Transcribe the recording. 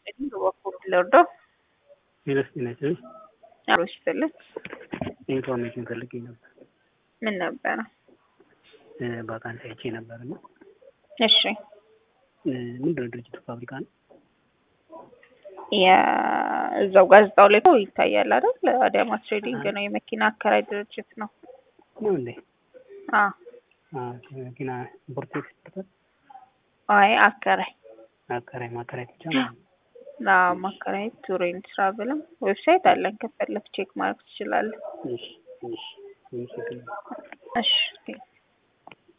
በኩል ልርዳው ሌላስ ጤናችን አብሮ ሲፈልግ ኢንፎርሜሽን ፈልጌ ነበር። ምን ነበረ? ቫካንሲ አይቼ ነበር እና እሺ ምንድነው ድርጅቱ ፋብሪካ ነው? የእዛው ጋዜጣው ላይ ነው ይታያል አይደል? አዳማ ትሬዲንግ ነው የመኪና አከራይ ድርጅት ነው። ነው እንዴ? አዎ መኪና ኢምፖርት ኤክስፖርት አይ አከራይ አከራይ ማከራይ ብቻ ነው። ና ማከራየት ቱሬን ስራ ብለም ዌብሳይት አለን ከፈለክ ቼክ ማድረግ ትችላለህ። እሺ እሺ እሺ እሺ